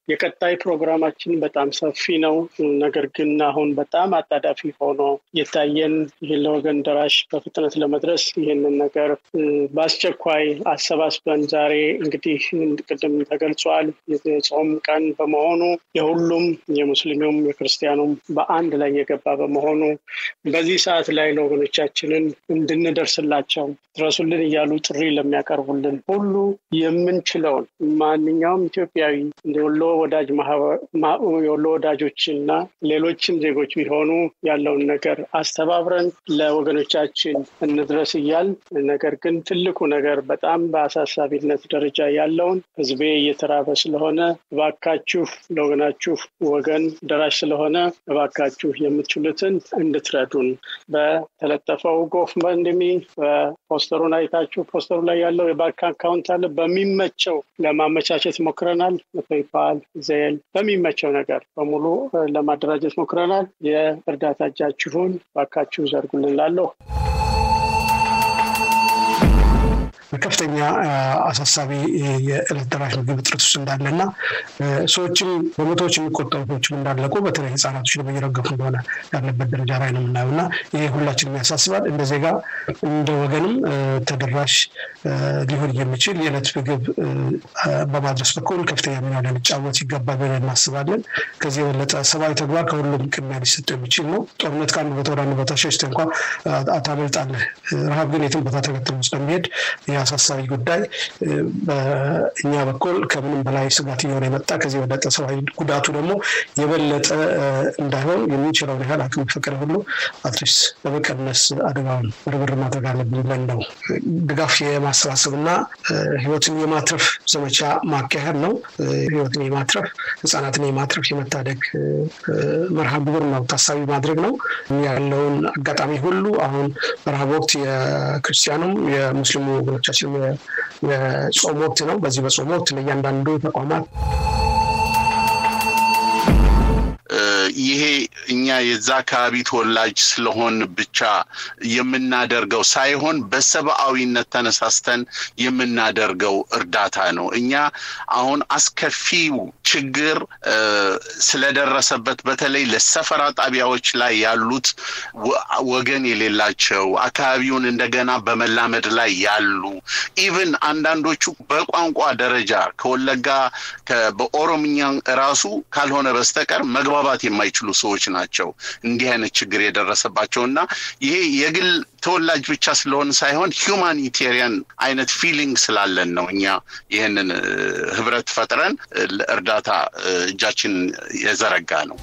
የቀጣይ ፕሮግራማችን በጣም ሰፊ ነው። ነገር ግን አሁን በጣም አጣዳፊ ሆኖ የታየን ይህን ለወገን ደራሽ በፍጥነት ለመድረስ ይህንን ነገር በአስቸኳይ አሰባስበን ዛሬ እንግዲህ ቅድም ተገልጿል የጾም ቀን በመሆኑ የሁሉም የሙስሊሙም የክርስቲያኑም በአንድ ላይ የገባ በመሆኑ በዚህ ሰዓት ላይ ለወገኖቻችንን እንድንደርስላቸው ድረሱልን እያሉ ጥሪ ለሚያቀርቡልን ሁሉ የምንችለውን ማንኛውም ኢትዮጵያዊ የወሎ ወዳጅ የወሎ ወዳጆች እና ሌሎችም ዜጎች ቢሆኑ ያለውን ነገር አስተባብረን ለወገኖቻችን እንድረስ እያል ነገር ግን ትልቁ ነገር በጣም በአሳሳቢነት ደረጃ ያለውን ህዝቤ እየተራበ ስለሆነ እባካችሁ ለወገናችሁ ወገን ደራሽ ስለሆነ እባካችሁ የምትችሉትን እንድትረዱን በተለጠፈው ጎፈንድሚ በፖስተሩን አይታችሁ ፖስተሩ ላይ ያለው የባንክ አካውንት አለ። በሚመቸው ለማመቻቸት ሞክረናል። ፔይፓል፣ ዜል በሚመቸው ነገር በሙሉ ለማደራጀት ሞክረናል። የእርዳታ እጃችሁን ባካችሁ ዘርጉልን ላለሁ ከፍተኛ አሳሳቢ የዕለት ደራሽ ምግብ እጥረት ውስጥ እንዳለና ሰዎችም በመቶዎች የሚቆጠሩ ሰዎችም እንዳለቁ በተለይ ህጻናቶች በየረገፉ እንደሆነ ያለበት ደረጃ ላይ ነው የምናየው እና ይሄ ሁላችንም ያሳስባል። እንደ ዜጋ እንደ ወገንም ተደራሽ ሊሆን የሚችል የዕለት ምግብ በማድረስ በኩል ከፍተኛ ሚና ልንጫወት ይገባል ብለን እናስባለን። ከዚህ የበለጠ ሰብአዊ ተግባር ከሁሉም ቅድሚያ ሊሰጠው የሚችል ነው። ጦርነት ከአንድ ቦታ ወደ አንድ ቦታ ሸሽተህ እንኳ ታመልጣለህ። ረሃብ ግን የትም ቦታ ተከትሎ ስለሚሄድ አሳሳቢ ጉዳይ በእኛ በኩል ከምንም በላይ ስጋት እየሆነ የመጣ ከዚህ የበለጠ ሰብአዊ ጉዳቱ ደግሞ የበለጠ እንዳይሆን የሚችለውን ያህል አቅም ፈቀደ ሁሉ አትሊስት በመቀነስ አደጋውን ርብር ማድረግ አለብን ብለን ነው። ድጋፍ የማሰባሰብ እና ህይወትን የማትረፍ ዘመቻ ማካሄድ ነው። ህይወትን የማትረፍ ህጻናትን የማትረፍ የመታደግ መርሃ ግብር ነው ታሳቢ ማድረግ ነው። ያለውን አጋጣሚ ሁሉ አሁን በረሃብ ወቅት የክርስቲያኑም የሙስሊሙ ወገኖቻችን የጾም ወቅት ነው። በዚህ በጾም ወቅት ለእያንዳንዱ ተቋማት ይሄ እኛ የዛ አካባቢ ተወላጅ ስለሆን ብቻ የምናደርገው ሳይሆን በሰብአዊነት ተነሳስተን የምናደርገው እርዳታ ነው። እኛ አሁን አስከፊው ችግር ስለደረሰበት በተለይ ለሰፈራ ጣቢያዎች ላይ ያሉት ወገን የሌላቸው አካባቢውን እንደገና በመላመድ ላይ ያሉ ኢቭን አንዳንዶቹ በቋንቋ ደረጃ ከወለጋ በኦሮምኛ ራሱ ካልሆነ በስተቀር መግባባት የማይችሉ ሰዎች ናቸው እንዲህ አይነት ችግር የደረሰባቸው እና ይሄ የግል ተወላጅ ብቻ ስለሆን ሳይሆን ሂውማኒቴሪያን አይነት ፊሊንግ ስላለን ነው እኛ ይህንን ህብረት ፈጥረን እርዳታ እጃችን የዘረጋ ነው።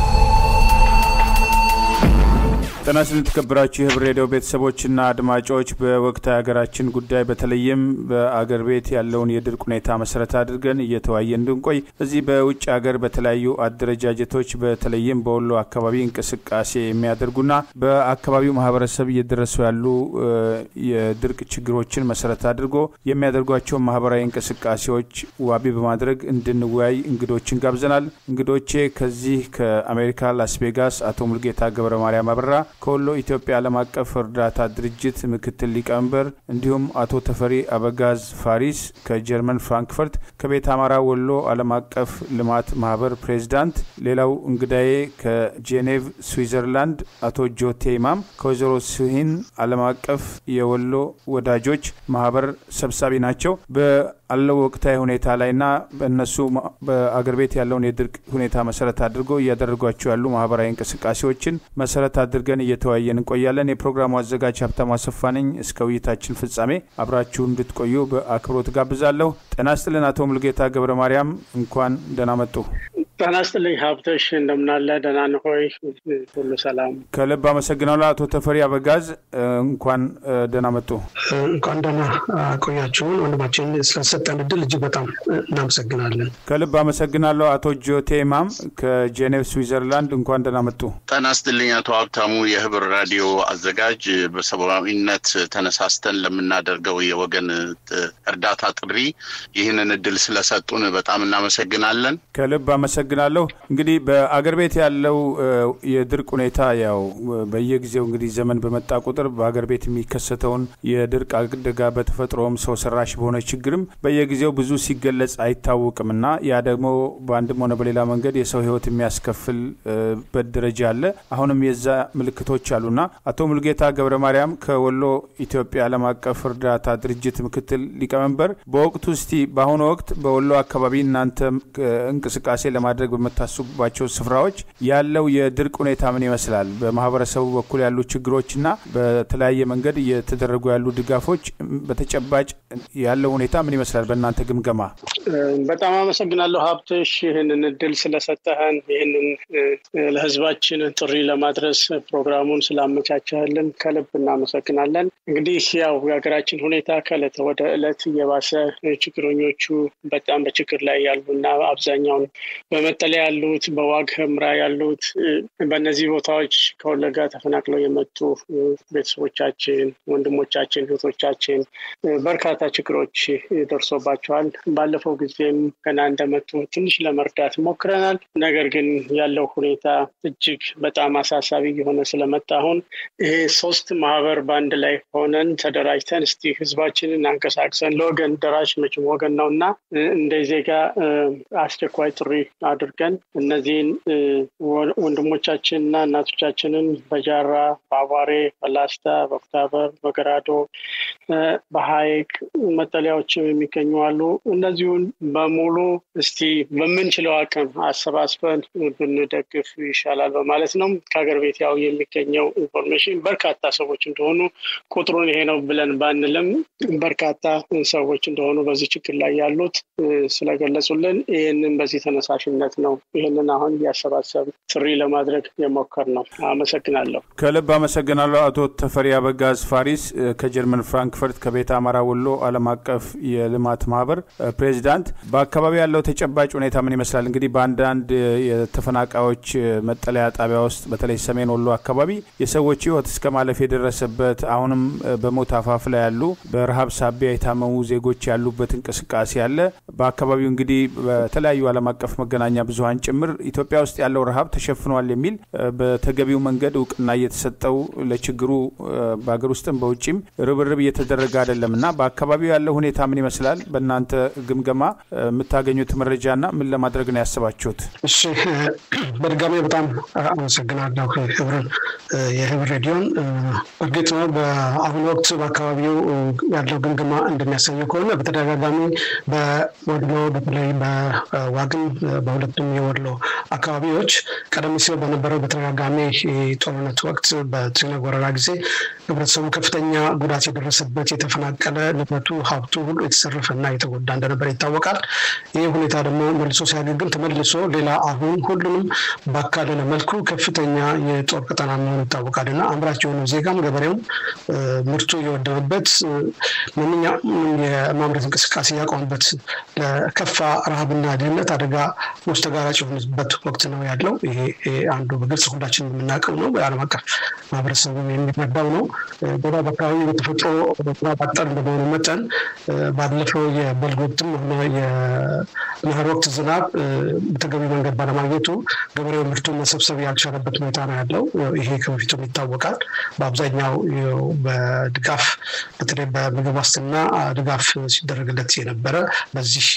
ጤና ይስጥልኝ የተከበራችሁ የህብር ሬዲዮ ቤተሰቦችና አድማጮች፣ በወቅታዊ ሀገራችን ጉዳይ በተለይም በአገር ቤት ያለውን የድርቅ ሁኔታ መሰረት አድርገን እየተወያየ እንድንቆይ እዚህ በውጭ ሀገር በተለያዩ አደረጃጀቶች በተለይም በወሎ አካባቢ እንቅስቃሴ የሚያደርጉና በአካባቢው ማህበረሰብ እየደረሱ ያሉ የድርቅ ችግሮችን መሰረት አድርጎ የሚያደርጓቸው ማህበራዊ እንቅስቃሴዎች ዋቢ በማድረግ እንድንወያይ እንግዶችን ጋብዘናል። እንግዶቼ ከዚህ ከአሜሪካ ላስ ቬጋስ አቶ ሙልጌታ ገብረ ማርያም አበራ ከወሎ ኢትዮጵያ ዓለም አቀፍ እርዳታ ድርጅት ምክትል ሊቀመንበር እንዲሁም አቶ ተፈሪ አበጋዝ ፋሪስ ከጀርመን ፍራንክፈርት ከቤት አማራ ወሎ ዓለም አቀፍ ልማት ማህበር ፕሬዚዳንት፣ ሌላው እንግዳዬ ከጄኔቭ ስዊዘርላንድ አቶ ጆቴ ኢማም ከወይዘሮ ስሂን ዓለም አቀፍ የወሎ ወዳጆች ማህበር ሰብሳቢ ናቸው። አለው ወቅታዊ ሁኔታ ላይና በእነሱ በአገር ቤት ያለውን የድርቅ ሁኔታ መሰረት አድርጎ እያደረጓቸው ያሉ ማህበራዊ እንቅስቃሴዎችን መሰረት አድርገን እየተወያየን እንቆያለን። የፕሮግራሙ አዘጋጅ ሀብታሙ አሰፋ ነኝ። እስከ ውይይታችን ፍጻሜ አብራችሁ እንድትቆዩ በአክብሮት ጋብዛለሁ። ጤና ይስጥልን አቶ ሙልጌታ ገብረ ማርያም እንኳን ደህና መጡ። ጤና ይስጥልኝ ሀብቶሽ፣ እንደምናለ ደህና ነህ ሆይ? ሁሉ ሰላም? ከልብ አመሰግናለሁ። አቶ ተፈሪ አበጋዝ እንኳን ደህና መጡ። እንኳን ደህና ቆያችሁን። ወንድማችን ስለሰጠን እድል እጅግ በጣም እናመሰግናለን። ከልብ አመሰግናለሁ። አቶ ጆቴ ማም ከጄኔቭ ስዊዘርላንድ እንኳን ደህና መጡ። ጤና ይስጥልኝ አቶ ሀብታሙ፣ የህብር ራዲዮ አዘጋጅ። በሰብአዊነት ተነሳስተን ለምናደርገው የወገን እርዳታ ጥሪ ይህንን እድል ስለሰጡን በጣም እናመሰግናለን። ከልብ አመሰግናለሁ። እንግዲህ በአገር ቤት ያለው የድርቅ ሁኔታ ያው በየጊዜው እንግዲህ ዘመን በመጣ ቁጥር በአገር ቤት የሚከሰተውን የድርቅ በድርቅ አደጋ፣ በተፈጥሮም ሰው ሰራሽ በሆነ ችግርም በየጊዜው ብዙ ሲገለጽ አይታወቅም እና ያ ደግሞ በአንድም ሆነ በሌላ መንገድ የሰው ሕይወት የሚያስከፍልበት ደረጃ አለ። አሁንም የዛ ምልክቶች አሉና አቶ ሙልጌታ ገብረ ማርያም ከወሎ ኢትዮጵያ ዓለም አቀፍ እርዳታ ድርጅት ምክትል ሊቀመንበር፣ በወቅቱ እስቲ በአሁኑ ወቅት በወሎ አካባቢ እናንተ እንቅስቃሴ ለማድረግ በምታስቡባቸው ስፍራዎች ያለው የድርቅ ሁኔታ ምን ይመስላል? በማህበረሰቡ በኩል ያሉ ችግሮችና በተለያየ መንገድ እየተደረጉ ያሉ ድጋፎች በተጨባጭ ያለው ሁኔታ ምን ይመስላል በእናንተ ግምገማ? በጣም አመሰግናለሁ ሀብትሽ ይህንን እድል ስለሰጠህን ይህንን ለህዝባችን ጥሪ ለማድረስ ፕሮግራሙን ስላመቻቸህልን ከልብ እናመሰግናለን። እንግዲህ ያው የሀገራችን ሁኔታ ከእለት ወደ እለት እየባሰ ችግረኞቹ በጣም በችግር ላይ ያሉና አብዛኛውን በመጠለያ ያሉት በዋግ ህምራ ያሉት በእነዚህ ቦታዎች ከወለጋ ተፈናቅለው የመጡ ቤተሰቦቻችን፣ ወንድሞቻችን፣ እህቶቻችን በርካታ ችግሮች ደርሶባቸዋል። ባለፈው ጊዜም ገና እንደመጡ ትንሽ ለመርዳት ሞክረናል። ነገር ግን ያለው ሁኔታ እጅግ በጣም አሳሳቢ የሆነ ስለመጣ አሁን ይሄ ሶስት ማህበር በአንድ ላይ ሆነን ተደራጅተን እስቲ ህዝባችንን አንቀሳቅሰን ለወገን ደራሽ መቼም ወገን ነው እና እንደ ዜጋ አስቸኳይ ጥሪ አድርገን እነዚህን ወንድሞቻችንና እናቶቻችንን በጃራ፣ በአቧሬ፣ በላስታ፣ በኩታበር፣ በገራዶ፣ በሀይቅ መጠለያዎችም የሚገኙ አሉ። እነዚሁን በሙሉ እስቲ በምንችለው አቅም አሰባስበን ብንደግፍ ይሻላል በማለት ነው። ከሀገር ቤት ያው የሚገኘው ኢንፎርሜሽን በርካታ ሰዎች እንደሆኑ ቁጥሩን ይሄ ነው ብለን ባንልም በርካታ ሰዎች እንደሆኑ በዚህ ችግር ላይ ያሉት ስለገለጹልን ይህንን በዚህ ተነሳሽነት ነው ይህንን አሁን እያሰባሰብ ጥሪ ለማድረግ የሞከር ነው። አመሰግናለሁ። ከልብ አመሰግናለሁ። አቶ ተፈሪ አበጋዝ ፋሪስ ከጀርመን ፍራንክፈርት ከቤተ አማራ ወሎ ዓለም አቀፍ የልማት ማህበር ፕሬዚዳንት፣ በአካባቢ ያለው ተጨባጭ ሁኔታ ምን ይመስላል? እንግዲህ በአንዳንድ የተፈናቃዮች መጠለያ ጣቢያ ውስጥ በተለይ ሰሜን ወሎ አካባቢ የሰዎች ህይወት እስከ ማለፍ የደረሰበት አሁንም በሞት አፋፍ ላይ ያሉ በረሃብ ሳቢያ የታመሙ ዜጎች ያሉበት እንቅስቃሴ አለ። በአካባቢው እንግዲህ በተለያዩ ዓለም አቀፍ መገናኛ ብዙኃን ጭምር ኢትዮጵያ ውስጥ ያለው ረሃብ ተሸፍኗል የሚል በተገቢው መንገድ እውቅና እየተሰጠው ለችግሩ በሀገር ውስጥም በውጭም ርብርብ እየተደረገ አይደለም እና በአካባቢው ያለው ሁኔታ ምን ይመስላል? በእናንተ ግምገማ የምታገኙት መረጃና ምን ለማድረግ ነው ያስባችሁት? እሺ፣ በድጋሚ በጣም አመሰግናለሁ ህብር የህብር ሬዲዮን። እርግጥ ነው በአሁኑ ወቅት በአካባቢው ያለው ግምገማ እንደሚያሳየው ከሆነ በተደጋጋሚ በወሎ በተለይ በዋግን በሁለቱም የወሎ አካባቢዎች ቀደም ሲል በነበረው በተደጋጋሚ ጦርነት ወቅት በትግነ ወረራ ጊዜ ህብረተሰቡ ከፍተኛ ጉዳት የደረሰበት የተፈናቀለ ንብረቱ ሀብቱ ሁሉ የተሰረፈ እና የተጎዳ እንደነበር ይታወቃል። ይህ ሁኔታ ደግሞ መልሶ ሲያገግም ተመልሶ ሌላ አሁን ሁሉንም ባካለለ መልኩ ከፍተኛ የጦር ቀጠና መሆኑ ይታወቃል እና አምራች የሆነው ዜጋም ገበሬውም ምርቱ የወደመበት ማንኛውም የማምረት እንቅስቃሴ ያቆምበት ለከፋ ረሃብና ድህነት አደጋ ውስጥ ተጋራጭ የሆነበት ወቅት ነው ያለው። ይሄ አንዱ በግልጽ ሁላችን የምናውቀው ነው። በዓለም አቀፍ ማህበረሰቡ የሚረዳው ነው። ሌላ በአካባቢ በተፈጥሮ ባጠር እንደመሆኑ መጠን ባለፈው የበልግ ወቅትም ሆነ የመኸር ወቅት ዝናብ በተገቢ መንገድ ባለማግኘቱ ገበሬው ምርቱን መሰብሰብ ያልቻለበት ሁኔታ ነው ያለው። ይሄ ከበፊቱም ይታወቃል። በአብዛኛው በድጋፍ በተለይ በምግብ ዋስትና ድጋፍ ሲደረግለት የነበረ በዚህ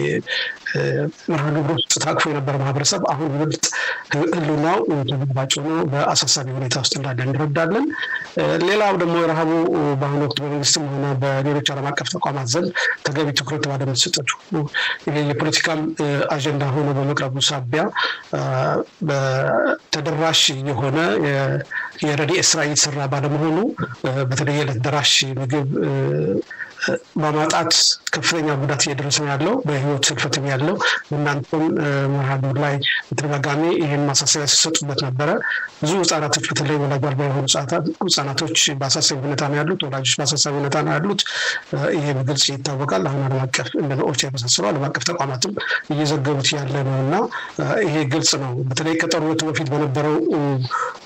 መርሃ ግብር ውስጥ ታቅፎ የነበረ ማህበረሰብ አሁን ይበልጥ ህሉናው ተጨባጭ ሆኖ በአሳሳቢ ሁኔታ ውስጥ እንዳለ እንረዳለን። ሌላው ደግሞ ረሃቡ በአሁኑ ወቅት በመንግስትም ሆነ በሌሎች ዓለም አቀፍ ተቋማት ዘንድ ተገቢ ትኩረት ባለመሰጠቱ የፖለቲካም አጀንዳ ሆኖ በመቅረቡ ሳቢያ ተደራሽ የሆነ የረድኤት ስራ እየተሰራ ባለመሆኑ በተለይ የዕለት ደራሽ ምግብ በማጣት ከፍተኛ ጉዳት እየደረሰ ነው ያለው። በህይወት ስልፈትም ያለው እናንተም መርሃ ግብር ላይ በተደጋጋሚ ይህን ማሳሰቢያ ሲሰጡበት ነበረ። ብዙ ህጻናቶች በተለይ ወላጅ አልባ የሆኑ ህጻናቶች በአሳሳቢ ሁኔታ ነው ያሉት። ወላጆች በአሳሳቢ ሁኔታ ነው ያሉት። ይሄ በግልጽ ይታወቃል። አሁን ዓለም አቀፍ እንደ ኦቻ የመሳሰሉ ዓለም አቀፍ ተቋማትም እየዘገቡት ያለ ነው እና ይሄ ግልጽ ነው። በተለይ ከጦርነቱ በፊት በነበረው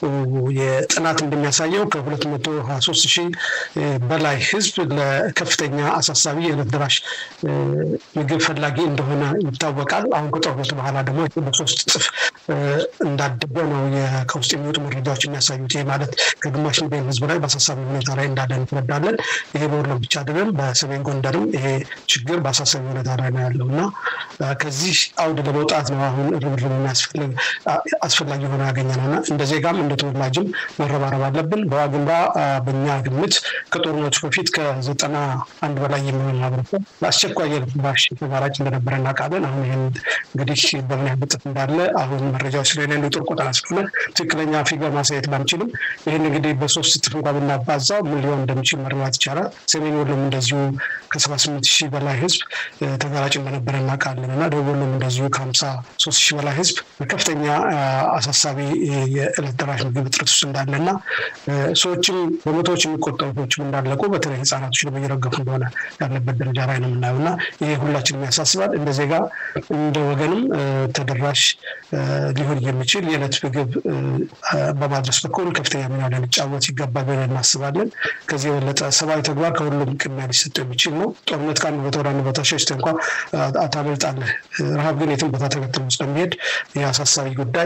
የጥናት እንደሚያሳየው ከሁለት መቶ ሀያ ሶስት ሺህ በላይ ህዝብ ለከፍተኛ በከፍተኛ አሳሳቢ የዕለት ደራሽ ምግብ ፈላጊ እንደሆነ ይታወቃል። አሁን ከጦርነቱ በኋላ ደግሞ በሶስት እጥፍ እንዳደገ ነው ከውስጥ የሚወጡ መረጃዎች የሚያሳዩት። ይህ ማለት ከግማሽ ሚሊዮን ህዝብ ላይ በአሳሳቢ ሁኔታ ላይ እንዳለ እንረዳለን። ይሄ በወሎ ብቻ አይደለም፣ በሰሜን ጎንደርም ይሄ ችግር በአሳሳቢ ሁኔታ ላይ ነው ያለው እና ከዚህ አውድ ለመውጣት ነው አሁን ርብርብ አስፈላጊ ሆነ ያገኘ ነው እና እንደ ዜጋም እንደ ተወላጅም መረባረብ አለብን። በዋግምራ በእኛ ግምት ከጦርነቱ በፊት ከዘጠና አንድ በላይ የሚሆን ማህበረሰብ በአስቸኳይ የዕለት ደራሽ ተጋላጭ እንደነበረ እናውቃለን። አሁን ይህን እንግዲህ በምን ያህል እጥፍ እንዳለ አሁን መረጃዎች ስለሌሉ የጦር ቆጠራ ስለሆነ ትክክለኛ ፊገር ማሳየት ባንችልም ይህን እንግዲህ በሶስት እጥፍ እንኳ ብናባዛው ምን ሊሆን እንደሚችል መረዳት ይቻላል። ሰሜን ወሎም እንደዚሁ ከሰባ ስምንት ሺህ በላይ ህዝብ ተጋላጭ እንደነበረ እናውቃለን እና ደቡብ ወሎም እንደዚሁ ከሀምሳ ሶስት ሺህ በላይ ህዝብ በከፍተኛ አሳሳቢ የዕለት ደራሽ ምግብ እጥረት ውስጥ እንዳለ እና ሰዎችም በመቶዎች የሚቆጠሩ ሰዎችም እንዳለቁ በተለይ ህጻናቶች ደግሞ እየረገፉ እንደሆነ ያለበት ደረጃ ላይ ነው የምናየው እና ይሄ ሁላችንም ያሳስባል። እንደ ዜጋ እንደ ወገንም ተደራሽ ሊሆን የሚችል የዕለት ምግብ በማድረስ በኩል ከፍተኛ ሚና ልንጫወት ይገባል ብለን እናስባለን። ከዚህ የበለጠ ሰብአዊ ተግባር ከሁሉም ቅድሚያ ሊሰጠው የሚችል ነው። ጦርነት ከአንድ ቦታ ወደ አንድ ቦታ ሸሽተህ እንኳ ታመልጣለህ። ረሃብ ግን የትም ቦታ ተከትሎ ስለሚሄድ ይህ አሳሳቢ ጉዳይ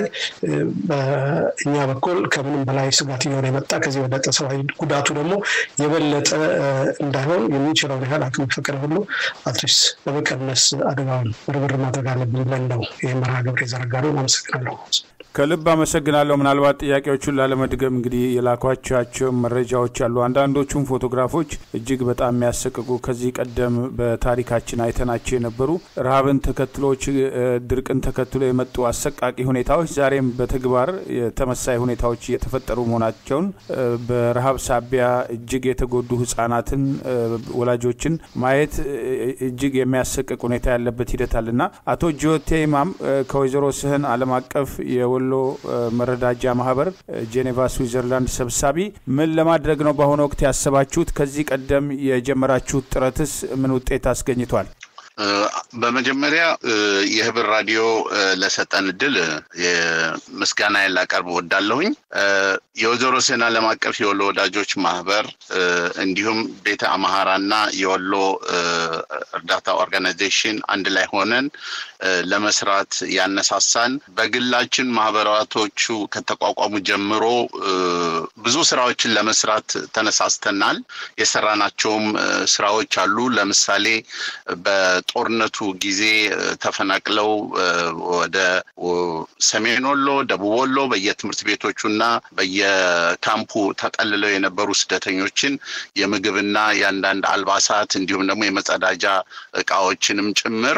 በእኛ በኩል ከምንም በላይ ስጋት እየሆነ የመጣ ከዚህ የበለጠ ሰብአዊ ጉዳቱ ደግሞ የበለጠ እንዳይሆን የሚችለውን ያህል አቅም ፈቅድ ሁሉ አትሊስት በመቀነስ አደጋውን ርብር ማድረግ አለብን ብለን ነው ይህ መርሃ ግብር የዘረጋነው። አመሰግናለሁ። ከልብ አመሰግናለሁ። ምናልባት ጥያቄዎቹን ላለመድገም እንግዲህ የላኳቻቸው መረጃዎች አሉ። አንዳንዶቹም ፎቶግራፎች እጅግ በጣም የሚያሰቅቁ ከዚህ ቀደም በታሪካችን አይተናቸው የነበሩ ረሃብን ተከትሎ ድርቅን ተከትሎ የመጡ አሰቃቂ ሁኔታዎች ዛሬም በተግባር የተመሳይ ሁኔታዎች እየተፈጠሩ መሆናቸውን በረሃብ ሳቢያ እጅግ የተጎዱ ህጻናትን፣ ወላጆችን ማየት እጅግ የሚያሰቅቅ ሁኔታ ያለበት ሂደት አለና አቶ ጆቴ ኢማም ከወይዘሮ ስህን ዓለም አቀፍ የወሎ መረዳጃ ማህበር ጄኔቫ ስዊዘርላንድ ሰብሳቢ ምን ለማድረግ ነው በአሁኑ ወቅት ያሰባችሁት? ከዚህ ቀደም የጀመራችሁት ጥረትስ ምን ውጤት አስገኝቷል? በመጀመሪያ የህብር ራዲዮ ለሰጠን እድል ምስጋና ላቀርብ ወዳለሁኝ። የወይዘሮ ስህን ዓለም አቀፍ የወሎ ወዳጆች ማህበር እንዲሁም ቤተ አምሃራና የወሎ እርዳታ ኦርጋናይዜሽን አንድ ላይ ሆነን ለመስራት ያነሳሳን በግላችን ማህበራቶቹ ከተቋቋሙ ጀምሮ ብዙ ስራዎችን ለመስራት ተነሳስተናል። የሰራናቸውም ስራዎች አሉ። ለምሳሌ በጦርነቱ ጊዜ ተፈናቅለው ወደ ሰሜን ወሎ፣ ደቡብ ወሎ በየትምህርት ቤቶቹና በየካምፑ ተጠልለው የነበሩ ስደተኞችን የምግብና የአንዳንድ አልባሳት እንዲሁም ደግሞ የመጸዳጃ እቃዎችንም ጭምር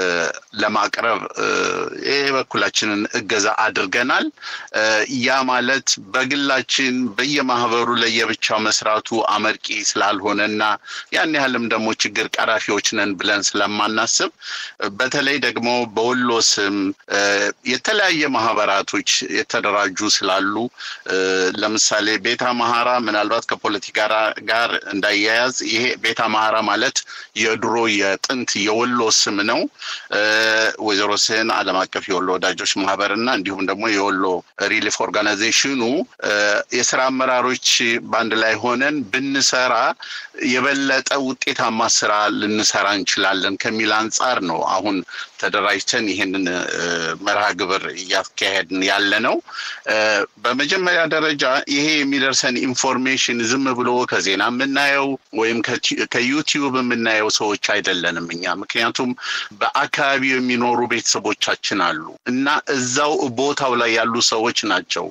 ለማቅረብ የበኩላችንን እገዛ አድርገናል። ያ ማለት በግላችን በየማህበሩ ለየብቻው መስራቱ አመርቂ ስላልሆነና ያን ያህልም ደግሞ ችግር ቀራፊዎች ነን ብለን ስለማናስብ በተለይ ደግሞ በወሎ ስም የተለያየ ማህበራቶች የተደራጁ ስላሉ ለምሳሌ ቤተ አምሃራ ምናልባት ከፖለቲካ ጋር እንዳያያዝ ይሄ ቤተ አምሃራ ማለት የድሮ የጥንት የወሎ ስም ነው። ወይዘሮ ስህን ዓለም አቀፍ የወሎ ወዳጆች ማህበር እና እንዲሁም ደግሞ የወሎ ሪሊፍ ኦርጋናይዜሽኑ የስራ አመራሮች በአንድ ላይ ሆነን ብንሰራ የበለጠ ውጤታማ ስራ ልንሰራ እንችላለን ከሚል አንጻር ነው አሁን ተደራጅተን ይህንን መርሃ ግብር እያካሄድን ያለ ነው። በመጀመሪያ ደረጃ ይሄ የሚደርሰን ኢንፎርሜሽን ዝም ብሎ ከዜና የምናየው ወይም ከዩቲዩብ የምናየው ሰዎች አይደለንም እኛ ምክንያቱም በአካባቢው የሚኖሩ ቤተሰቦቻችን አሉ እና እዛው ቦታው ላይ ያሉ ሰዎች ናቸው፣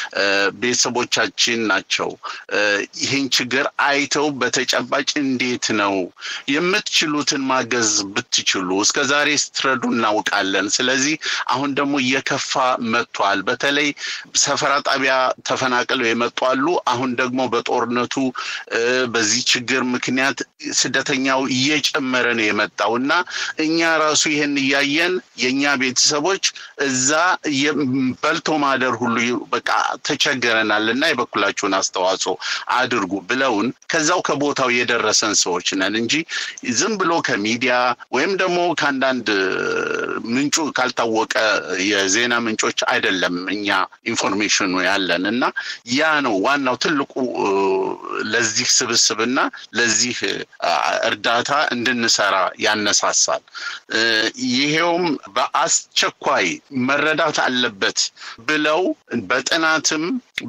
ቤተሰቦቻችን ናቸው። ይህን ችግር አይተው በተጨባጭ እንዴት ነው የምትችሉትን ማገዝ ብትችሉ እስከ ዛሬ ስትረዱ እናውቃለን። ስለዚህ አሁን ደግሞ እየከፋ መጥቷል። በተለይ ሰፈራ ጣቢያ ተፈናቅለው የመጡ አሉ። አሁን ደግሞ በጦርነቱ በዚህ ችግር ምክንያት ስደተኛው እየጨመረ ነው የመጣው እና እኛ ራሱ ይህን እያየን የእኛ ቤተሰቦች እዛ በልቶ ማደር ሁሉ በቃ ተቸገረናል እና የበኩላችሁን አስተዋጽኦ አድርጉ ብለውን ከዛው ከቦታው የደረሰን ሰዎች ነን እንጂ ዝም ብሎ ከሚዲያ ወይም ደግሞ ከአንዳንድ ምንጩ ካልታወቀ የዜና ምንጮች አይደለም እኛ ኢንፎርሜሽኑ ያለን እና ያ ነው ዋናው ትልቁ ለዚህ ስብስብና ለዚህ እርዳታ እንድንሰራ ያነሳሳል። ይሄውም በአስቸኳይ መረዳት አለበት ብለው በጥናትም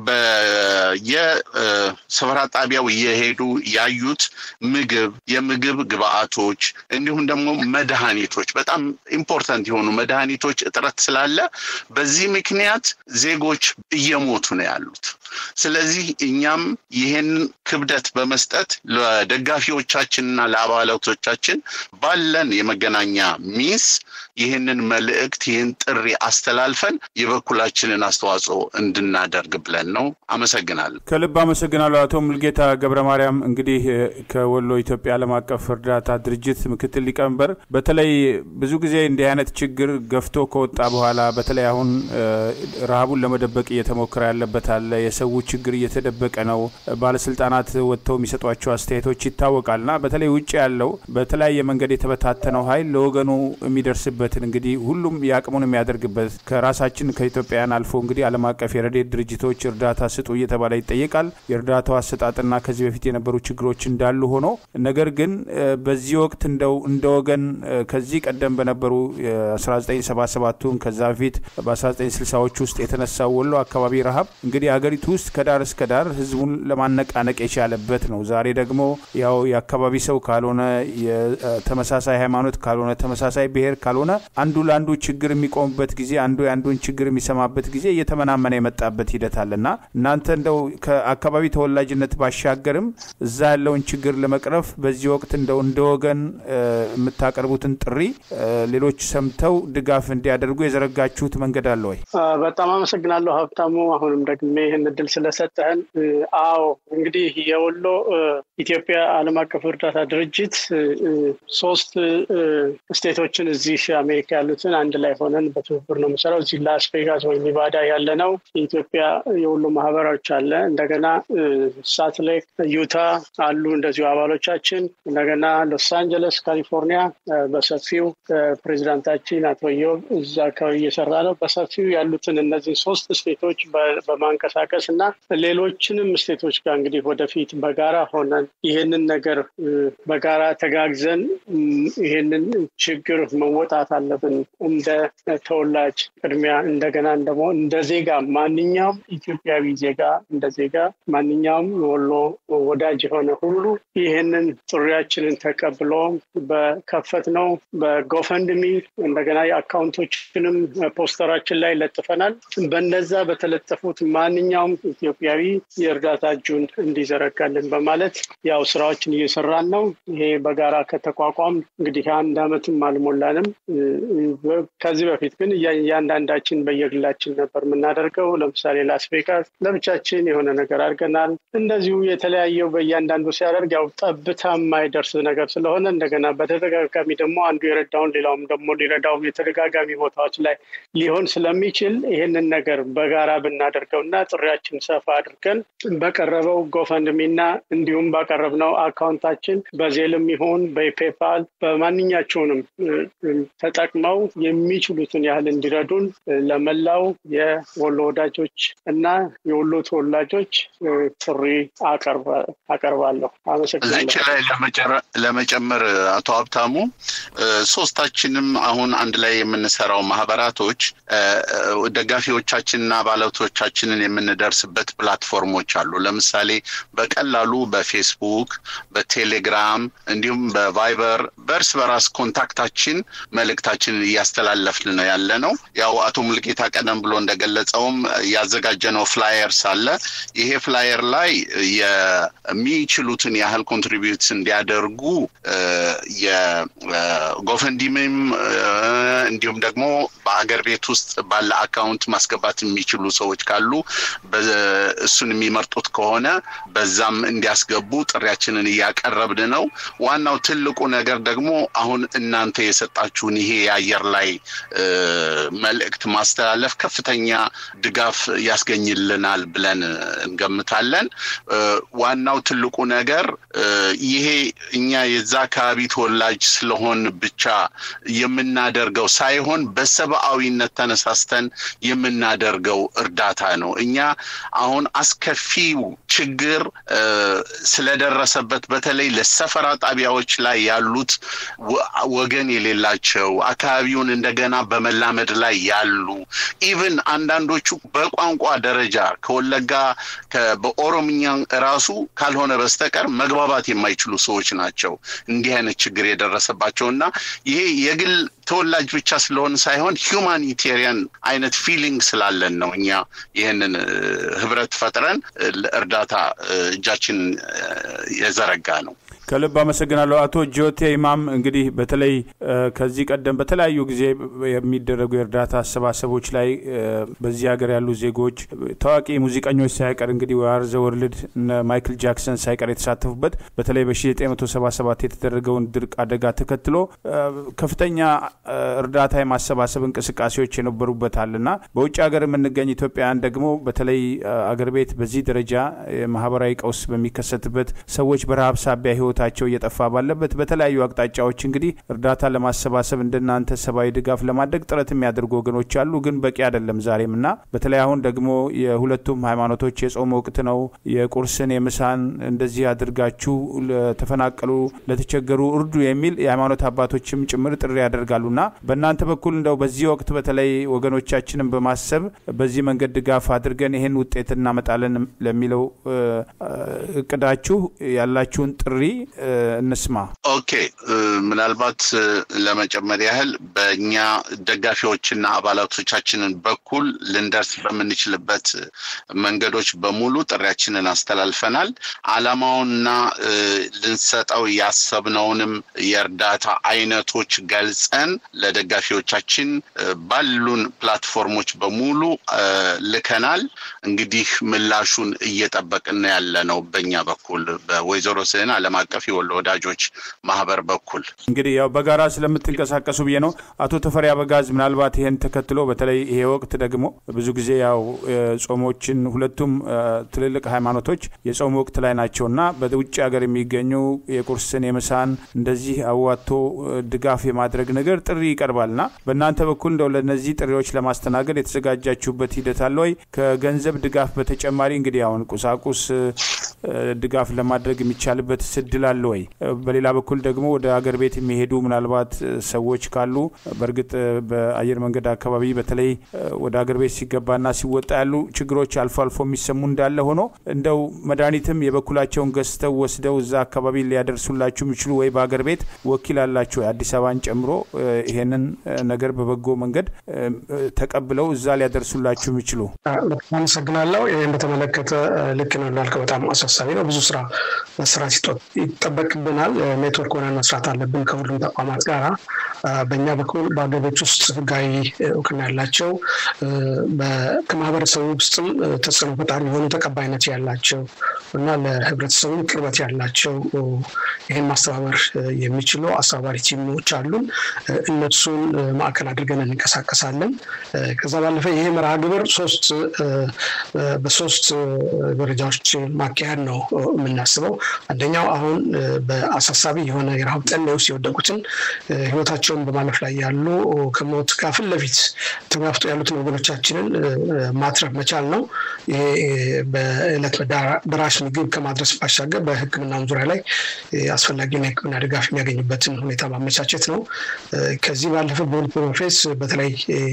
በየስፍራ ጣቢያው እየሄዱ ያዩት ምግብ፣ የምግብ ግብአቶች እንዲሁም ደግሞ መድኃኒቶች በጣም ኢምፖርታንት የሆኑ መድኃኒቶች እጥረት ስላለ በዚህ ምክንያት ዜጎች እየሞቱ ነው ያሉት። ስለዚህ እኛም ይህን ክብደት በመስጠት ለደጋፊዎቻችንና ለአባላቶቻችን ባለን የመገናኛ ሚንስ ይህንን መልእክት ይህን ጥሪ አስተላልፈን የበኩላችንን አስተዋጽኦ እንድናደርግ ብለን ነው። አመሰግናለሁ። ከልብ አመሰግናለሁ አቶ ሙልጌታ ገብረ ማርያም። እንግዲህ ከወሎ ኢትዮጵያ ዓለም አቀፍ እርዳታ ድርጅት ምክትል ሊቀመንበር፣ በተለይ ብዙ ጊዜ እንዲህ አይነት ችግር ገፍቶ ከወጣ በኋላ በተለይ አሁን ረሃቡን ለመደበቅ እየተሞከረ ያለበት አለ። የሰው ችግር እየተደበቀ ነው። ባለስልጣናት ወጥተው የሚሰጧቸው አስተያየቶች ይታወቃል እና በተለይ ውጭ ያለው በተለያየ መንገድ የተበታተነው ኃይል ለወገኑ የሚደርስበትን እንግዲህ ሁሉም የአቅሙን የሚያደርግበት ከራሳችን ከኢትዮጵያውያን አልፎ እንግዲህ ዓለም አቀፍ የረድኤት ድርጅቶች እርዳታ ስጡ እየተባለ ይጠየቃል። የእርዳታው አሰጣጥና ከዚህ በፊት የነበሩ ችግሮች እንዳሉ ሆኖ ነገር ግን በዚህ ወቅት እንደው እንደ ወገን ከዚህ ቀደም በነበሩ 1977ቱን ከዛ በፊት በ1960ዎች ውስጥ የተነሳው ወሎ አካባቢ ረሃብ እንግዲህ አገሪቱ ውስጥ ከዳር እስከ ዳር ህዝቡን ለማነቃነቅ የቻለበት ነው። ዛሬ ደግሞ ያው የአካባቢ ሰው ካልሆነ የተመሳሳይ ሃይማኖት ካልሆነ ተመሳሳይ ብሔር ካልሆነ አንዱ ለአንዱ ችግር የሚቆምበት ጊዜ አንዱ የአንዱን ችግር የሚሰማበት ጊዜ እየተመናመነ የመጣበት ሂደት አለና እናንተ እንደው ከአካባቢ ተወላጅነት ባሻገርም እዛ ያለውን ችግር ለመቅረፍ በዚህ ወቅት እንደው እንደ ወገን የምታቀርቡትን ጥሪ ሌሎች ሰምተው ድጋፍ እንዲያደርጉ የዘረጋችሁት መንገድ አለ ወይ? በጣም አመሰግናለሁ ሀብታሙ። አሁንም ደግሜ ይህን እድል ስለሰጠህን። አዎ እንግዲህ የወሎ ኢትዮጵያ ዓለም አቀፍ እርዳታ ድርጅት ሶስት ስቴቶችን እዚህ አሜሪካ ያሉትን አንድ ላይ ሆነን በትብብር ነው የምሰራው። እዚህ ላስ ቬጋስ ወይም ኒቫዳ ያለ ነው የኢትዮጵያ የወሎ ማህበራዎች አለ። እንደገና ሳልት ሌክ ዩታ አሉ እንደዚሁ አባሎቻችን። እንደገና ሎስ አንጀለስ ካሊፎርኒያ በሰፊው ፕሬዚዳንታችን አቶ ዮብ እዛ አካባቢ እየሰራ ነው። በሰፊው ያሉትን እነዚህ ሶስት ስቴቶች በማንቀሳቀስ እና ሌሎችንም ስቴቶች ጋር እንግዲህ ወደፊት በጋራ ሆነን ይህንን ነገር በጋራ ተጋግዘን ይህንን ችግር መወጣት አለብን። እንደ ተወላጅ ቅድሚያ እንደገና ደግሞ እንደ ዜጋ ማንኛውም ኢትዮጵያዊ ዜጋ እንደ ዜጋ ማንኛውም ወሎ ወዳጅ የሆነ ሁሉ ይህንን ጥሪያችንን ተቀብሎ በከፈት ነው በጎፈንድሚ እንደገና የአካውንቶችንም ፖስተራችን ላይ ለጥፈናል። በነዛ በተለጠፉት ማንኛውም ኢትዮጵያዊ የእርዳታ እጁን እንዲዘረጋልን በማለት ያው ስራዎችን እየሰራን ነው። ይሄ በጋራ ከተቋቋም እንግዲህ አንድ አመትም አልሞላንም። ከዚህ በፊት ግን እያንዳንዳችን በየግላችን ነበር የምናደርገው። ለምሳሌ ላስ ቬጋስ ለብቻችን የሆነ ነገር አድርገናል። እንደዚሁ የተለያየው በእያንዳንዱ ሲያደርግ ያው ጠብታ የማይደርስ ነገር ስለሆነ እንደገና በተደጋጋሚ ደግሞ አንዱ የረዳውን ሌላውም ደግሞ ሊረዳው የተደጋጋሚ ቦታዎች ላይ ሊሆን ስለሚችል ይህንን ነገር በጋራ ብናደርገው እና ጥሪያችን ሰፋ አድርገን በቀረበው ጎፈንድሚና እንዲሁም ባቀረብነው አካውንታችን በዜልም ይሁን በፔፓል በማንኛቸውንም ተጠቅመው የሚችሉትን ያህል እንዲረዱን ለመላው የወሎ ወዳጆች እና የወሎ ተወላጆች ጥሪ አቀርባለሁ። አመሰግናለሁ። ላይ ለመጨመር አቶ ሀብታሙ ሶስታችንም አሁን አንድ ላይ የምንሰራው ማህበራቶች ደጋፊዎቻችንና አባላቶቻችንን የምንደርስበት ፕላትፎርሞች አሉ። ለምሳሌ በቀላሉ በፌስቡክ፣ በቴሌግራም እንዲሁም በቫይበር በእርስ በራስ ኮንታክታችን መልእክታችንን እያስተላለፍን ነው ያለ ነው። ያው አቶ ሙልጌታ ቀደም ብሎ እንደገለጸውም ያዘጋጀነው ፍላየርስ አለ። ይሄ ፍላየር ላይ የሚችሉትን ያህል ኮንትሪቢዩት እንዲያደርጉ የጎፈንዲምም እንዲሁም ደግሞ በአገር ቤት ውስጥ ባለ አካውንት ማስገባት የሚችሉ ሰዎች ካሉ እሱን የሚመርጡት ከሆነ በዛም እንዲያስገቡ ጥሪያችንን እያቀረብን ነው። ዋናው ትልቁ ነገር ደግሞ አሁን እናንተ የሰጣችሁን ይሄ የአየር ላይ መልእክት ማስተላለፍ ከፍተኛ ድጋፍ ያስገኝልናል ብለን እንገምታለን። ዋናው ትልቁ ነገር ይሄ እኛ የዛ አካባቢ ተወላጅ ተወላጅ ስለሆን ብቻ የምናደርገው ሳይሆን በሰብአዊነት ተነሳስተን የምናደርገው እርዳታ ነው። እኛ አሁን አስከፊው ችግር ስለደረሰበት በተለይ ለሰፈራ ጣቢያዎች ላይ ያሉት ወገን የሌላቸው አካባቢውን እንደገና በመላመድ ላይ ያሉ ኢቭን አንዳንዶቹ በቋንቋ ደረጃ ከወለጋ በኦሮምኛ ራሱ ካልሆነ በስተቀር መግባባት የማይችሉ ሰዎች ናቸው እንዲህ አይነት ችግር የደረሰባቸው እና ይሄ የግል ተወላጅ ብቻ ስለሆን ሳይሆን ሂውማኒቴሪያን አይነት ፊሊንግ ስላለን ነው እኛ ይህንን ህብረት ፈጥረን እርዳታ እጃችን የዘረጋ ነው። ከልብ አመሰግናለሁ አቶ ጆቴ ኢማም። እንግዲህ በተለይ ከዚህ ቀደም በተለያዩ ጊዜ የሚደረጉ የእርዳታ አሰባሰቦች ላይ በዚህ ሀገር ያሉ ዜጎች ታዋቂ ሙዚቀኞች ሳይቀር እንግዲህ ዋር ዘ ወርልድ ማይክል ጃክሰን ሳይቀር የተሳተፉበት በተለይ በ1977 የተደረገውን ድርቅ አደጋ ተከትሎ ከፍተኛ እርዳታ የማሰባሰብ እንቅስቃሴዎች የነበሩበታል እና በውጭ ሀገር የምንገኝ ኢትዮጵያውያን ደግሞ በተለይ አገር ቤት በዚህ ደረጃ ማህበራዊ ቀውስ በሚከሰትበት ሰዎች በረሀብ ሳቢያ ህይወት ህይወታቸው እየጠፋ ባለበት በተለያዩ አቅጣጫዎች እንግዲህ እርዳታ ለማሰባሰብ እንደናንተ ሰብአዊ ድጋፍ ለማድረግ ጥረት የሚያደርጉ ወገኖች አሉ፣ ግን በቂ አይደለም ዛሬም እና በተለይ አሁን ደግሞ የሁለቱም ሃይማኖቶች የጾም ወቅት ነው። የቁርስን የምሳን እንደዚህ አድርጋችሁ ለተፈናቀሉ ለተቸገሩ እርዱ የሚል የሃይማኖት አባቶችም ጭምር ጥሪ ያደርጋሉና በእናንተ በኩል እንደው በዚህ ወቅት በተለይ ወገኖቻችንን በማሰብ በዚህ መንገድ ድጋፍ አድርገን ይህን ውጤት እናመጣለን ለሚለው እቅዳችሁ ያላችሁን ጥሪ እንስማ። ኦኬ፣ ምናልባት ለመጨመር ያህል በእኛ ደጋፊዎችና አባላቶቻችንን በኩል ልንደርስ በምንችልበት መንገዶች በሙሉ ጥሪያችንን አስተላልፈናል። አላማውንና ልንሰጠው ያሰብነውንም የእርዳታ አይነቶች ገልጸን ለደጋፊዎቻችን ባሉን ፕላትፎርሞች በሙሉ ልከናል። እንግዲህ ምላሹን እየጠበቅን ያለ ነው በእኛ በኩል በወይዘሮ ስህን ዓለም አቀፍ የወሎ ወዳጆች ማህበር በኩል እንግዲህ ያው በጋራ ስለምትንቀሳቀሱ ብዬ ነው። አቶ ተፈሪ አበጋዝ፣ ምናልባት ይሄን ተከትሎ በተለይ ይሄ ወቅት ደግሞ ብዙ ጊዜ ያው ጾሞችን ሁለቱም ትልልቅ ሃይማኖቶች የጾም ወቅት ላይ ናቸውና በውጭ ሀገር የሚገኙ የቁርስን የምሳን እንደዚህ አዋቶ ድጋፍ የማድረግ ነገር ጥሪ ይቀርባልና በእናንተ በኩል እንደው ለእነዚህ ጥሪዎች ለማስተናገድ የተዘጋጃችሁበት ሂደት አለ ወይ? ከገንዘብ ድጋፍ በተጨማሪ እንግዲህ አሁን ቁሳቁስ ድጋፍ ለማድረግ የሚቻልበት ስድል አለ ወይ? በሌላ በኩል ደግሞ ወደ አገር ቤት የሚሄዱ ምናልባት ሰዎች ካሉ በእርግጥ በአየር መንገድ አካባቢ በተለይ ወደ አገር ቤት ሲገባና ሲወጣ ያሉ ችግሮች አልፎ አልፎ የሚሰሙ እንዳለ ሆኖ እንደው መድኃኒትም የበኩላቸውን ገዝተው ወስደው እዛ አካባቢ ሊያደርሱላችሁ የሚችሉ ወይ በአገር ቤት ወኪል አላችሁ አዲስ አበባን ጨምሮ ይሄንን ነገር በበጎ መንገድ ተቀብለው እዛ ሊያደርሱላችሁ የሚችሉ? አመሰግናለሁ። ይህን በተመለከተ ልክ ነው እንዳልከው በጣም አሳሳቢ ነው። ብዙ ስራ መስራት ይጠበቅብናል። ኔትወርክ ሆነን መስራት አለብን ከሁሉም ተቋማት ጋራ። በእኛ በኩል በአገር ቤት ውስጥ ህጋዊ እውቅና ያላቸው ከማህበረሰቡ ውስጥም ተጽዕኖ ፈጣሪ የሆኑ ተቀባይነት ያላቸው እና ለህብረተሰቡ ቅርበት ያላቸው ይህን ማስተባበር የሚችሉ አስተባባሪ ቲሞች አሉን። እነሱን ማዕከል አድርገን እንንቀሳቀሳለን። ከዛ ባለፈ ይሄ መርሃ ግብር ሶስት በሶስት ደረጃዎች ማካሄድ ነው የምናስበው። አንደኛው አሁን በአሳሳቢ የሆነ የረሃብ ጠኔ ውስጥ የወደቁትን ህይወታቸውን በማለፍ ላይ ያሉ ከሞት ጋር ፊት ለፊት ተጋፍጦ ያሉትን ወገኖቻችንን ማትረፍ መቻል ነው። ይሄ በዕለት ደራሽ ምግብ ከማድረስ ባሻገር በሕክምናም ዙሪያ ላይ አስፈላጊውን የሕክምና ድጋፍ የሚያገኝበትን ሁኔታ ማመቻቸት ነው። ከዚህ ባለፈ በሁለት በመንፈስ በተለይ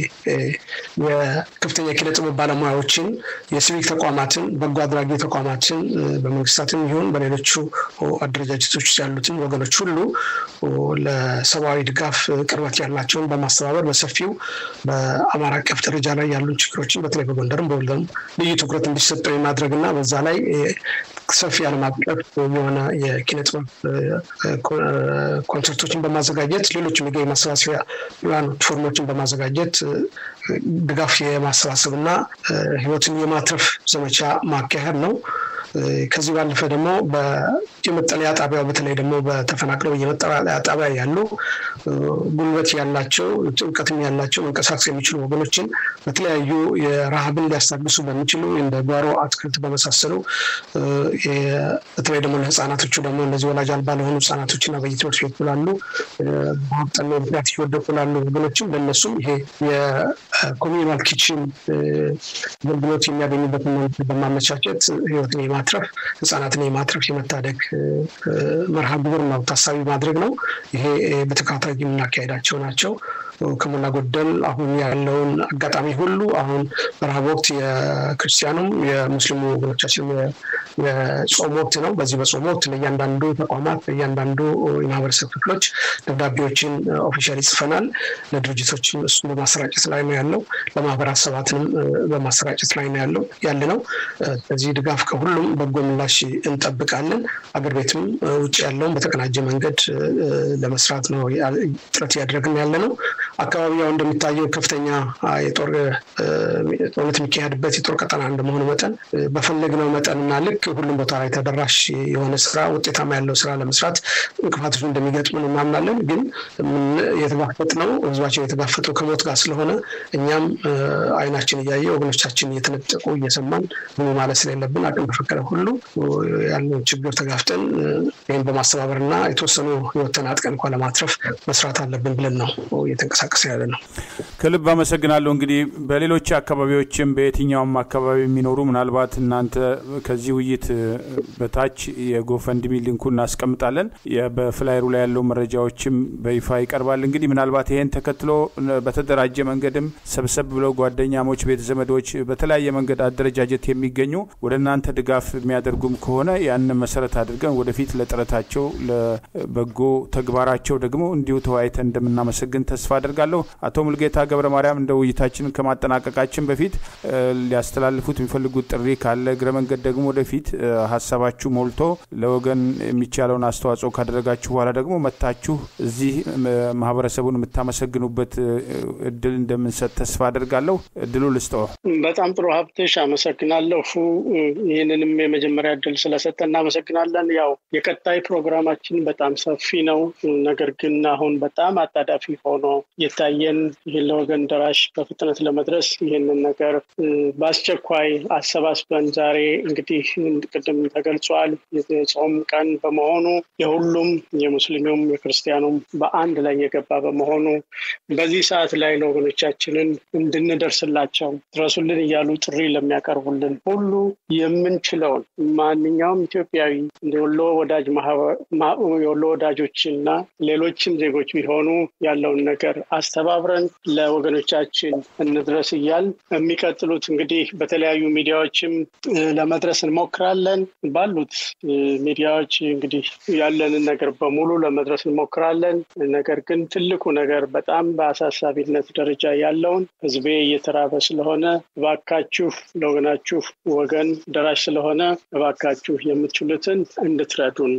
የከፍተኛ የኪነ ጥበብ ባለሙያዎችን፣ የሲቪክ ተቋማትን፣ በጎ አድራጊ ተቋማትን በመንግስታትም ይሁን በሌሎቹ አደረጃጀቶች ውስጥ ያሉትን ወገኖች ሁሉ ለሰብአዊ ድጋፍ ቅርበት ያላቸውን በማስተባበር በሰፊው በአማራ አቀፍ ደረጃ ላይ ያሉን ችግሮችን በተለይ በጎንደርም በወልደም ልዩ ትኩረት እንዲሰጠው የማድረግ እና በዛ ላይ ሰፊ ዓለም አቀፍ የሆነ የኪነ ጥበብ ኮንሰርቶችን በማዘጋጀት ሌሎችም የገቢ ማሰባሰቢያ ፎርሞችን በማዘጋጀት ድጋፍ የማሰባሰብ እና ህይወትን የማትረፍ ዘመቻ ማካሄድ ነው። ከዚህ ባለፈ ደግሞ የመጠለያ ጣቢያው በተለይ ደግሞ በተፈናቅለው የመጠለያ ጣቢያ ያሉ ጉልበት ያላቸው እውቀትም ያላቸው መንቀሳቀስ የሚችሉ ወገኖችን በተለያዩ የረሃብን ሊያስታግሱ በሚችሉ እንደ ጓሮ አትክልት በመሳሰሉ በተለይ ደግሞ ለህፃናቶቹ ደግሞ እነዚህ ወላጅ አልባ ለሆኑ ህጻናቶችና በየትምህርት ቤት ላሉ በሀብጠና ምክንያት እየወደቁ ላሉ ወገኖችም ለእነሱም ይሄ የኮሚኒማል ኪችን አገልግሎት የሚያገኙበትን መንገድ በማመቻቸት ህይወትን የማትረፍ ህጻናትን የማትረፍ የመታደግ መርሃ ግብር ነው ታሳቢ ማድረግ ነው። ይሄ በተከታታይ የምናካሄዳቸው ናቸው። ከሞላ ጎደል አሁን ያለውን አጋጣሚ ሁሉ አሁን በረሃብ ወቅት የክርስቲያኑም የሙስሊሙ ወገኖቻችን የጾም ወቅት ነው። በዚህ በጾም ወቅት ለእያንዳንዱ ተቋማት ለእያንዳንዱ የማህበረሰብ ክፍሎች ደብዳቤዎችን ኦፊሻሊ ጽፈናል። ለድርጅቶችም እሱን በማሰራጨት ላይ ነው ያለው። ለማህበረሰባትንም በማሰራጨት ላይ ነው ያለው ያለ ነው። በዚህ ድጋፍ ከሁሉም በጎ ምላሽ እንጠብቃለን። አገር ቤትም ውጭ ያለውን በተቀናጀ መንገድ ለመስራት ነው ጥረት እያደረግን ያለ ነው። አካባቢ ያው እንደሚታየው ከፍተኛ የጦር ጦርነት የሚካሄድበት የጦር ቀጠና እንደመሆኑ መጠን በፈለግነው መጠንና ልክ ሁሉም ቦታ ላይ ተደራሽ የሆነ ስራ ውጤታማ ያለው ስራ ለመስራት እንቅፋቶች እንደሚገጥሙን እናምናለን። ግን የተጋፈጥ ነው ህዝባችን የተጋፈጠው ከሞት ጋር ስለሆነ እኛም አይናችን እያየ ወገኖቻችን እየተነጠቁ እየሰማን ምን ማለት ስለሌለብን አቅም በፈቀደ ሁሉ ያለውን ችግር ተጋፍጠን ይህን በማስተባበር እና የተወሰኑ ህይወት ተናጥቀን እንኳ ለማትረፍ መስራት አለብን ብለን ነው እየተንቀሳቀሰ ያለ ነው። ከልብ አመሰግናለሁ። እንግዲህ በሌሎች አካባቢዎችም በየትኛውም አካባቢ የሚኖሩ ምናልባት እናንተ ከዚህ ውይይት በታች የጎፈንድሚ ሊንኩ እናስቀምጣለን። በፍላይሩ ላይ ያለው መረጃዎችም በይፋ ይቀርባል። እንግዲህ ምናልባት ይሄን ተከትሎ በተደራጀ መንገድም ሰብሰብ ብለው ጓደኛሞች፣ ቤተ ዘመዶች በተለያየ መንገድ አደረጃጀት የሚገኙ ወደ እናንተ ድጋፍ የሚያደርጉም ከሆነ ያንን መሰረት አድርገን ወደፊት ለጥረታቸው ለበጎ ተግባራቸው ደግሞ እንዲሁ ተወያይተን እንደምናመሰግን ተስፋ አድርጋለሁ። አቶ ሙልጌታ ገብረ ማርያም እንደ ውይይታችንን ከማጠናቀቃችን በፊት ሊያስተላልፉት የሚፈልጉት ጥሪ ካለ እግረ መንገድ ደግሞ ወደፊት ሀሳባችሁ ሞልቶ ለወገን የሚቻለውን አስተዋጽኦ ካደረጋችሁ በኋላ ደግሞ መታችሁ እዚህ ማህበረሰቡን የምታመሰግኑበት እድል እንደምንሰጥ ተስፋ አድርጋለሁ። እድሉ ልስጠው። በጣም ጥሩ ሀብትሽ፣ አመሰግናለሁ። ይህንንም የመጀመሪያ እድል ስለሰጠ እናመሰግናለን። ያው የቀጣይ ፕሮግራማችን በጣም ሰፊ ነው። ነገር ግን አሁን በጣም አጣዳፊ ሆኖ የታየን ይህን ለወገን ደራሽ በፍጥነት ለመድረስ ይህንን ነገር በአስቸኳይ አሰባስበን ዛሬ እንግዲህ ቅድም ተገልጿል የጾም ቀን በመሆኑ የሁሉም የሙስሊሙም የክርስቲያኑም በአንድ ላይ የገባ በመሆኑ በዚህ ሰዓት ላይ ለወገኖቻችንን እንድንደርስላቸው ድረሱልን እያሉ ጥሪ ለሚያቀርቡልን ሁሉ የምንችለውን ማንኛውም ኢትዮጵያዊ የወሎ ወዳጅ የወሎ ወዳጆች እና ሌሎችም ዜጎች ቢሆኑ ያለውን ነገር አስተባብረን ለወገኖቻችን እንድረስ እያል የሚቀጥሉት እንግዲህ በተለያዩ ሚዲያዎችም ለመድረስ እንሞክራለን። ባሉት ሚዲያዎች እንግዲህ ያለንን ነገር በሙሉ ለመድረስ እንሞክራለን። ነገር ግን ትልቁ ነገር በጣም በአሳሳቢነት ደረጃ ያለውን ሕዝቤ እየተራበ ስለሆነ እባካችሁ ለወገናችሁ ወገን ደራሽ ስለሆነ እባካችሁ የምትችሉትን እንድትረዱን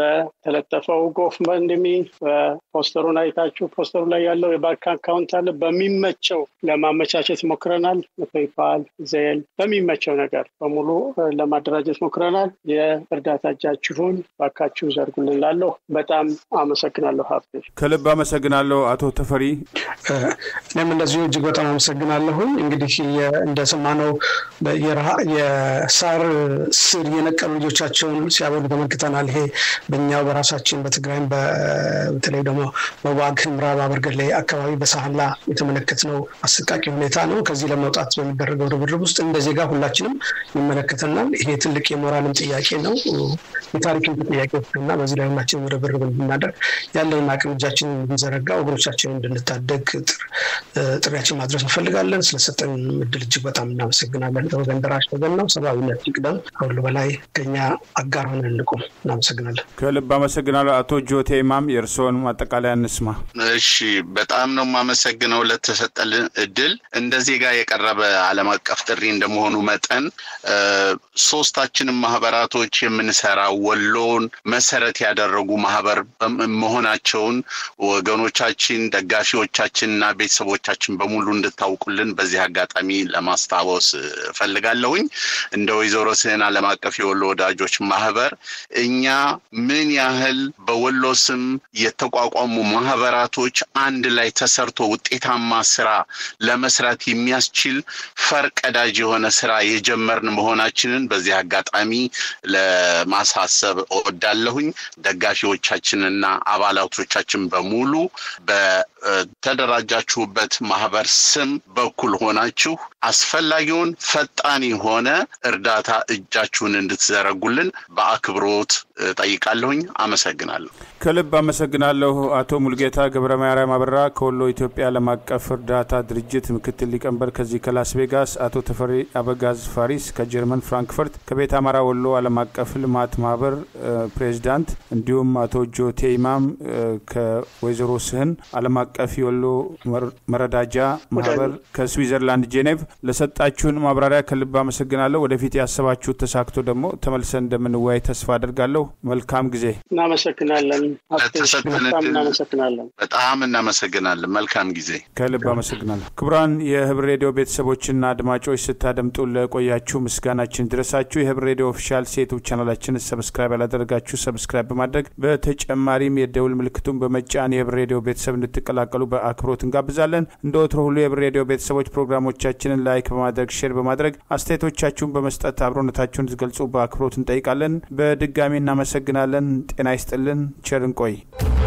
በተለጠፈው ጎፈንድሚ ፖስተሩን አይታችሁ ፖስተሩ ላይ ያለው የባንክ አካውንት አለ። በሚመቸው ለማመቻቸት ሞክረናል። ፔይፓል፣ ዜል በሚመቸው ነገር በሙሉ ለማደራጀት ሞክረናል። የእርዳታ እጃችሁን ባካችሁ ዘርጉልን። ላለሁ በጣም አመሰግናለሁ። ሀብት ከልብ አመሰግናለሁ። አቶ ተፈሪ እኔም እንደዚሁ እጅግ በጣም አመሰግናለሁኝ። እንግዲህ እንደሰማነው የሳር ስር የነቀሉ ልጆቻቸውን ሲያበሉ ተመልክተናል። ይሄ በእኛው በራሳችን በትግራይም በተለይ ደግሞ በዋግ ኽምራ በአበርገሌ አካባቢ በሳህላ የተመለከትነው አሰቃቂ ሁኔታ ነው። ከዚህ ለመውጣት በሚደረገው ርብርብ ውስጥ እንደ ዜጋ ሁላችንም ይመለከተናል። ይሄ ትልቅ የሞራልም ጥያቄ ነው፣ የታሪክም ጥያቄ እና በዚህ ላይ ሁላችንም ርብርብ እንድናደርግ ያለንን አቅም እጃችንን እንድንዘረጋ ወገኖቻችንን እንድንታደግ ጥሪያችን ማድረስ እንፈልጋለን። ስለሰጠን እድል እጅግ በጣም እናመሰግናለን። ለወገን ደራሽ ወገን ነው። ሰብአዊነት ይቅደም። ከሁሉ በላይ ከኛ አጋር ሆነን እንቁም። እናመሰግናለን። ከልብ አመሰግናለሁ። አቶ ጆቴ ኢማም የእርስዎን ማጠቃለያ እንስማ። እሺ፣ በጣም ነው የማመሰግነው ለተሰጠልን እድል እንደ ዜጋ የቀረበ ዓለም አቀፍ ጥሪ እንደመሆኑ መጠን ሶስታችንም ማህበራቶች የምንሰራ ወሎን መሰረት ያደረጉ ማህበር መሆናቸውን ወገኖቻችን፣ ደጋፊዎቻችንና ቤተሰቦቻችን በሙሉ እንድታውቁልን በዚህ አጋጣሚ ለማስታወስ እፈልጋለሁኝ። እንደ ወይዘሮ ስህን ዓለም አቀፍ የወሎ ወዳጆች ማህበር እኛ ምን ያህል በወሎ ስም የተቋቋሙ ማህበራቶች አንድ ላይ ተሰርቶ ውጤታማ ስራ ለመስራት የሚያስችል ፈርቀዳጅ የሆነ ስራ የጀመርን መሆናችንን በዚህ አጋጣሚ ለማሳሰብ እወዳለሁኝ። ደጋፊዎቻችንና አባላቶቻችን በሙሉ በተደራጃችሁበት ማህበር ስም በኩል ሆናችሁ አስፈላጊውን ፈጣን የሆነ እርዳታ እጃችሁን እንድትዘረጉልን በአክብሮት ጠይቃለሁኝ። አመሰግናለሁ። ከልብ አመሰግናለሁ። አቶ ሙልጌታ ገብረ ማርያም አበራ ከወሎ ኢትዮጵያ ዓለም አቀፍ እርዳታ ድርጅት ምክትል ሊቀመንበር ከዚህ ከላስ ቬጋስ፣ አቶ ተፈሪ አበጋዝ ፋሪስ ከጀርመን ፍራንክፈርት ከቤት አማራ ወሎ ዓለም አቀፍ ልማት ማህበር ፕሬዚዳንት፣ እንዲሁም አቶ ጆቴ ኢማም ከወይዘሮ ስህን ዓለም አቀፍ የወሎ መረዳጃ ማህበር ከስዊዘርላንድ ጄኔቭ ለሰጣችሁን ማብራሪያ ከልብ አመሰግናለሁ። ወደፊት ያሰባችሁት ተሳክቶ ደግሞ ተመልሰን እንደምንወያይ ተስፋ አድርጋለሁ። መልካም ጊዜ። እናመሰግናለን። ለተሰጠን በጣም እድል እናመሰግናለን። በጣም እናመሰግናለን። መልካም ጊዜ። ከልብ አመሰግናለሁ። ክቡራን የህብር ሬዲዮ ቤተሰቦችና አድማጮች ስታደምጡ ለቆያችሁ ምስጋናችን ድረሳችሁ። የህብር ሬዲዮ ኦፊሻል ሴቱብ ቻናላችን ሰብስክራይብ ያላደረጋችሁ ሰብስክራይብ በማድረግ በተጨማሪም የደውል ምልክቱን በመጫን የህብር ሬዲዮ ቤተሰብ እንድትቀላቀሉ በአክብሮት እንጋብዛለን። እንደ ወትሮ ሁሉ የህብር ሬዲዮ ቤተሰቦች ፕሮግራሞቻችንን ላይክ በማድረግ ሼር በማድረግ አስተያየቶቻችሁን በመስጠት አብሮነታችሁን ትገልጹ በአክብሮት እንጠይቃለን። በድጋሚ እናመሰግናለን። ጤና ይስጥልን። ቸር እንቆይ።